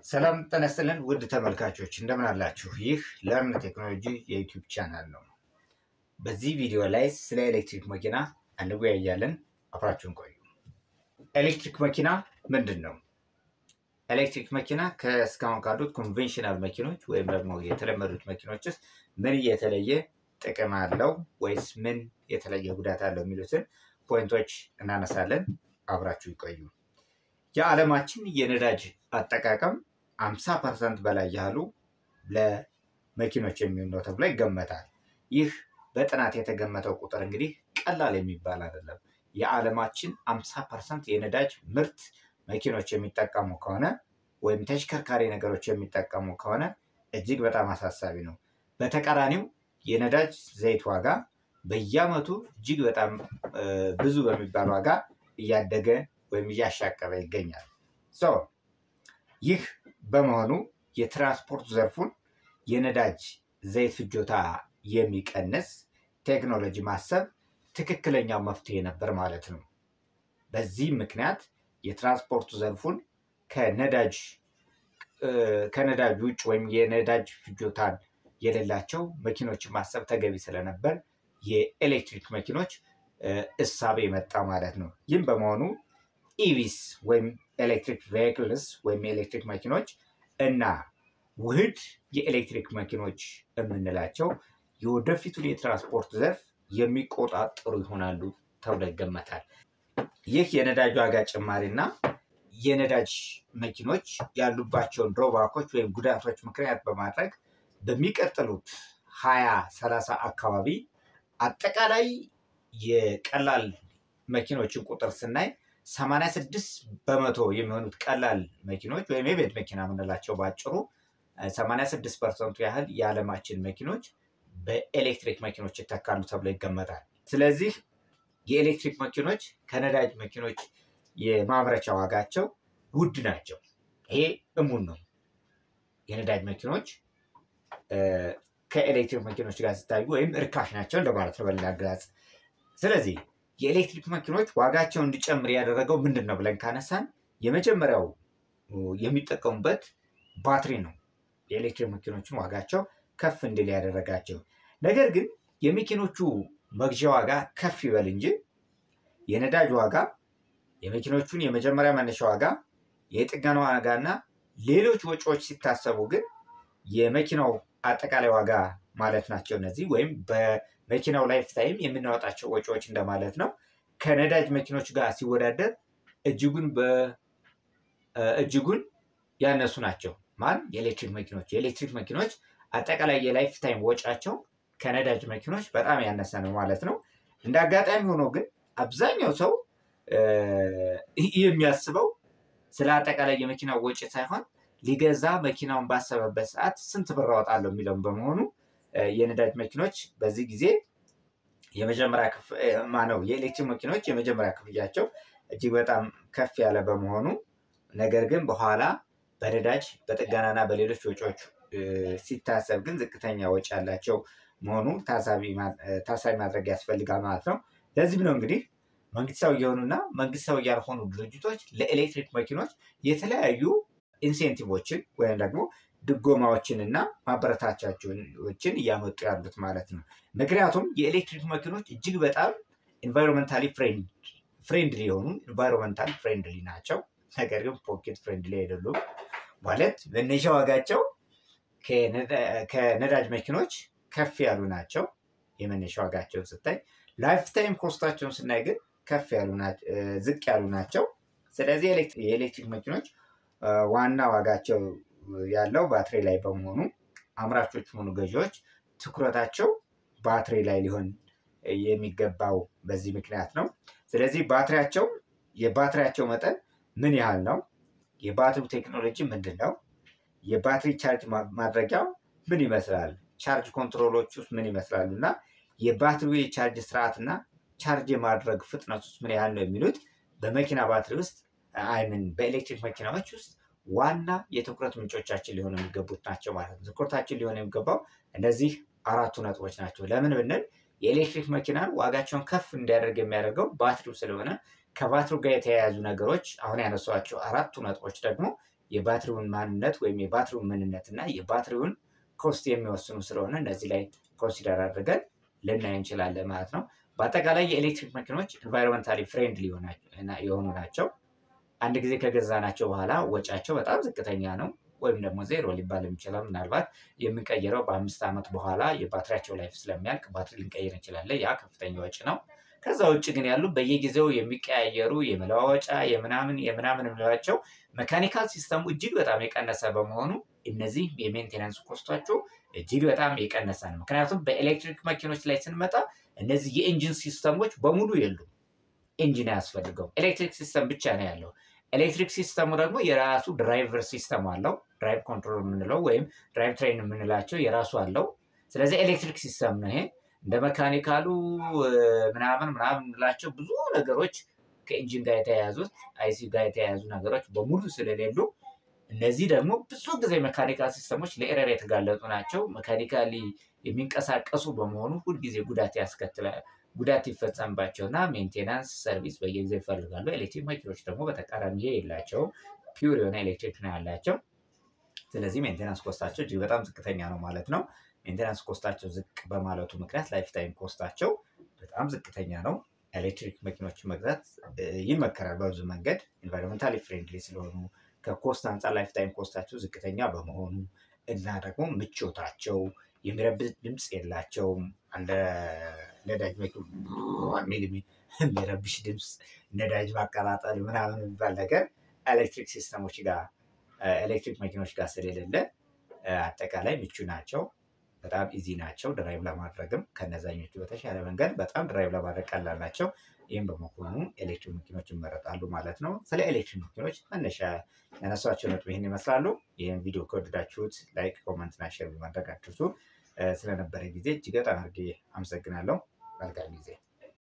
ሰላም ጤና ይስጥልን ውድ ተመልካቾች እንደምን አላችሁ? ይህ ለርን ቴክኖሎጂ የዩቲዩብ ቻናል ነው። በዚህ ቪዲዮ ላይ ስለ ኤሌክትሪክ መኪና እንወያያለን። አብራችሁን ቆዩ። ኤሌክትሪክ መኪና ምንድን ነው? ኤሌክትሪክ መኪና ከእስካሁን ካሉት ኮንቬንሽናል መኪኖች ወይም ደግሞ የተለመዱት መኪኖች ውስጥ ምን የተለየ ጥቅም አለው ወይስ ምን የተለየ ጉዳት አለው የሚሉትን ፖይንቶች እናነሳለን። አብራችሁ ይቆዩ። የዓለማችን የነዳጅ አጠቃቀም አምሳ ፐርሰንት በላይ ያህሉ ለመኪኖች የሚሆን ነው ተብሎ ይገመታል። ይህ በጥናት የተገመተው ቁጥር እንግዲህ ቀላል የሚባል አይደለም። የዓለማችን አምሳ ፐርሰንት የነዳጅ ምርት መኪኖች የሚጠቀሙ ከሆነ ወይም ተሽከርካሪ ነገሮች የሚጠቀሙ ከሆነ እጅግ በጣም አሳሳቢ ነው። በተቃራኒው የነዳጅ ዘይት ዋጋ በየዓመቱ እጅግ በጣም ብዙ በሚባል ዋጋ እያደገ ወይም እያሻቀበ ይገኛል። ይህ በመሆኑ የትራንስፖርት ዘርፉን የነዳጅ ዘይት ፍጆታ የሚቀንስ ቴክኖሎጂ ማሰብ ትክክለኛው መፍትሄ ነበር ማለት ነው። በዚህ ምክንያት የትራንስፖርት ዘርፉን ከነዳጅ ከነዳጅ ውጭ ወይም የነዳጅ ፍጆታን የሌላቸው መኪኖችን ማሰብ ተገቢ ስለነበር የኤሌክትሪክ መኪኖች እሳቤ መጣ ማለት ነው። ይህም በመሆኑ ኢቪስ ወይም ኤሌክትሪክ ቬሂክልስ ወይም የኤሌክትሪክ መኪኖች እና ውህድ የኤሌክትሪክ መኪኖች የምንላቸው የወደፊቱን የትራንስፖርት ዘርፍ የሚቆጣጠሩ ይሆናሉ ተብሎ ይገመታል። ይህ የነዳጅ ዋጋ ጭማሪና የነዳጅ መኪኖች ያሉባቸውን ድሮባኮች ወይም ጉዳቶች ምክንያት በማድረግ በሚቀጥሉት ሀያ ሰላሳ አካባቢ አጠቃላይ የቀላል መኪኖችን ቁጥር ስናይ 86 በመቶ የሚሆኑት ቀላል መኪኖች ወይም የቤት መኪና የምንላቸው ባጭሩ 86 ፐርሰንቱ ያህል የዓለማችን መኪኖች በኤሌክትሪክ መኪኖች ይተካሉ ተብሎ ይገመታል። ስለዚህ የኤሌክትሪክ መኪኖች ከነዳጅ መኪኖች የማምረቻ ዋጋቸው ውድ ናቸው። ይሄ እሙን ነው። የነዳጅ መኪኖች ከኤሌክትሪክ መኪኖች ጋር ሲታዩ ወይም እርካሽ ናቸው እንደማለት ነው በሌላ አገላለጽ። ስለዚህ የኤሌክትሪክ መኪኖች ዋጋቸው እንዲጨምር ያደረገው ምንድን ነው ብለን ካነሳን የመጀመሪያው የሚጠቀሙበት ባትሪ ነው። የኤሌክትሪክ መኪኖችን ዋጋቸው ከፍ እንዲል ያደረጋቸው። ነገር ግን የመኪኖቹ መግዣ ዋጋ ከፍ ይበል እንጂ የነዳጅ ዋጋ፣ የመኪኖቹን የመጀመሪያ መነሻ ዋጋ፣ የጥገና ዋጋ እና ሌሎች ወጪዎች ሲታሰቡ ግን የመኪናው አጠቃላይ ዋጋ ማለት ናቸው እነዚህ ወይም መኪናው ላይፍ ታይም የምናወጣቸው ወጪዎች እንደማለት ነው። ከነዳጅ መኪኖች ጋር ሲወዳደር እጅጉን እጅጉን ያነሱ ናቸው። ማን የኤሌክትሪክ መኪኖች የኤሌክትሪክ መኪኖች አጠቃላይ የላይፍ ታይም ወጫቸው ከነዳጅ መኪኖች በጣም ያነሰ ነው ማለት ነው። እንደ አጋጣሚ ሆኖ ግን አብዛኛው ሰው የሚያስበው ስለ አጠቃላይ የመኪናው ወጪ ሳይሆን ሊገዛ መኪናውን ባሰበበት ሰዓት ስንት ብር አወጣለሁ የሚለውን በመሆኑ የነዳጅ መኪኖች በዚህ ጊዜ የመጀመሪያ ማነው የኤሌክትሪክ መኪኖች የመጀመሪያ ክፍያቸው እጅግ በጣም ከፍ ያለ በመሆኑ ነገር ግን በኋላ በነዳጅ በጥገናና በሌሎች ወጪዎች ሲታሰብ ግን ዝቅተኛ ወጪ ያላቸው መሆኑ ታሳቢ ማድረግ ያስፈልጋል ማለት ነው። ለዚህም ነው እንግዲህ መንግስታዊ የሆኑና መንግስታዊ ያልሆኑ ድርጅቶች ለኤሌክትሪክ መኪኖች የተለያዩ ኢንሴንቲቮችን ወይም ደግሞ ድጎማዎችን እና ማበረታቻዎችን እያመጡ ያሉት ማለት ነው። ምክንያቱም የኤሌክትሪክ መኪኖች እጅግ በጣም ኢንቫይሮንመንታሊ ፍሬንድሊ የሆኑ ኢንቫይሮንመንታሊ ፍሬንድሊ ናቸው። ነገር ግን ፖኬት ፍሬንድሊ አይደሉም። ማለት መነሻ ዋጋቸው ከነዳጅ መኪኖች ከፍ ያሉ ናቸው። የመነሻ ዋጋቸውን ስታይ፣ ላይፍ ታይም ኮስታቸውን ስናይ ግን ከፍ ያሉ ዝቅ ያሉ ናቸው። ስለዚህ የኤሌክትሪክ መኪኖች ዋና ዋጋቸው ያለው ባትሪ ላይ በመሆኑ አምራቾች ሆኑ ገዢዎች ትኩረታቸው ባትሪ ላይ ሊሆን የሚገባው በዚህ ምክንያት ነው። ስለዚህ ባትሪያቸው የባትሪያቸው መጠን ምን ያህል ነው? የባትሪው ቴክኖሎጂ ምንድን ነው? የባትሪ ቻርጅ ማድረጊያው ምን ይመስላል? ቻርጅ ኮንትሮሎች ውስጥ ምን ይመስላሉ? እና የባትሪው የቻርጅ ስርዓት እና ቻርጅ የማድረግ ፍጥነት ውስጥ ምን ያህል ነው የሚሉት በመኪና ባትሪ ውስጥ አይምን በኤሌክትሪክ መኪናዎች ውስጥ ዋና የትኩረት ምንጮቻችን ሊሆኑ የሚገቡት ናቸው ማለት ነው። ትኩረታችን ሊሆን የሚገባው እነዚህ አራቱ ነጥቦች ናቸው። ለምን ብንል የኤሌክትሪክ መኪናን ዋጋቸውን ከፍ እንዲያደርግ የሚያደርገው ባትሪው ስለሆነ ከባትሪው ጋር የተያያዙ ነገሮች አሁን ያነሷቸው አራቱ ነጥቦች ደግሞ የባትሪውን ማንነት ወይም የባትሪውን ምንነት እና የባትሪውን ኮስት የሚወስኑ ስለሆነ እነዚህ ላይ ኮንሲደር አድርገን ልናይ እንችላለን ማለት ነው። በአጠቃላይ የኤሌክትሪክ መኪኖች ኢንቫይሮንመንታሊ ፍሬንድሊ የሆኑ ናቸው። አንድ ጊዜ ከገዛናቸው በኋላ ወጫቸው በጣም ዝቅተኛ ነው፣ ወይም ደግሞ ዜሮ ሊባል የሚችለው ምናልባት የምንቀይረው በአምስት ዓመት በኋላ የባትሪያቸው ላይፍ ስለሚያልቅ ባትሪ ልንቀይር እንችላለን። ያ ከፍተኛ ወጪ ነው። ከዛ ውጭ ግን ያሉ በየጊዜው የሚቀያየሩ የመለዋወጫ የምናምን የምናምን የምንላቸው መካኒካል ሲስተሙ እጅግ በጣም የቀነሰ በመሆኑ እነዚህ የሜንቴናንስ ኮስቷቸው እጅግ በጣም የቀነሰ ነው። ምክንያቱም በኤሌክትሪክ መኪኖች ላይ ስንመጣ እነዚህ የኢንጂን ሲስተሞች በሙሉ የሉም። ኢንጂን አያስፈልገው፣ ኤሌክትሪክ ሲስተም ብቻ ነው ያለው። ኤሌክትሪክ ሲስተሙ ደግሞ የራሱ ድራይቨር ሲስተም አለው። ድራይቭ ኮንትሮል የምንለው ወይም ድራይቭ ትሬን የምንላቸው የራሱ አለው። ስለዚህ ኤሌክትሪክ ሲስተም ነው ይሄ። እንደ መካኒካሉ ምናምን ምናምን የምንላቸው ብዙ ነገሮች ከኢንጂን ጋር የተያያዙት አይሲ ጋር የተያያዙ ነገሮች በሙሉ ስለሌሉ እነዚህ ደግሞ ብዙ ጊዜ ሜካኒካል ሲስተሞች ለኤረር የተጋለጡ ናቸው። ሜካኒካሊ የሚንቀሳቀሱ በመሆኑ ሁልጊዜ ጉዳት ያስከትላል። ጉዳት ይፈጸምባቸው እና ሜንቴናንስ ሰርቪስ በየጊዜው ይፈልጋሉ። ኤሌክትሪክ መኪኖች ደግሞ በተቃራኒ ይሄ የላቸውም። ፒውር የሆነ ኤሌክትሪክ ነው ያላቸው። ስለዚህ ሜንቴናንስ ኮስታቸው እጅግ በጣም ዝቅተኛ ነው ማለት ነው። ሜንቴናንስ ኮስታቸው ዝቅ በማለቱ ምክንያት ላይፍ ታይም ኮስታቸው በጣም ዝቅተኛ ነው። ኤሌክትሪክ መኪኖች መግዛት ይመከራል በብዙ መንገድ ኢንቫይሮንመንታሊ ፍሬንድሊ ስለሆኑ ከኮስት አንጻር ላይፍ ታይም ኮስታቸው ዝቅተኛ በመሆኑ እና ደግሞ ምቾታቸው የሚረብሽ ድምፅ የላቸውም። እንደ ነዳጅ የሚረብሽ ድምፅ ነዳጅ ማቀጣጠል ምናምን የሚባል ነገር ኤሌክትሪክ ሲስተሞች ጋር ኤሌክትሪክ መኪኖች ጋር ስለሌለ አጠቃላይ ምቹ ናቸው። በጣም ኢዚ ናቸው ድራይቭ ለማድረግም ከነዛኞቹ በተሻለ መንገድ በጣም ድራይቭ ለማድረግ ቀላል ናቸው። ይህም በመሆኑ ኤሌክትሪክ መኪኖች ይመረጣሉ ማለት ነው። ስለ ኤሌክትሪክ መኪኖች መነሻ ያነሷቸው ነጥብ ይህን ይመስላሉ። ይህን ቪዲዮ ከወደዳችሁት ላይክ፣ ኮመንት እና ሼር በማድረግ አትርሱ። ስለነበረ ጊዜ እጅግ በጣም አድርጌ አመሰግናለሁ። መልካም ጊዜ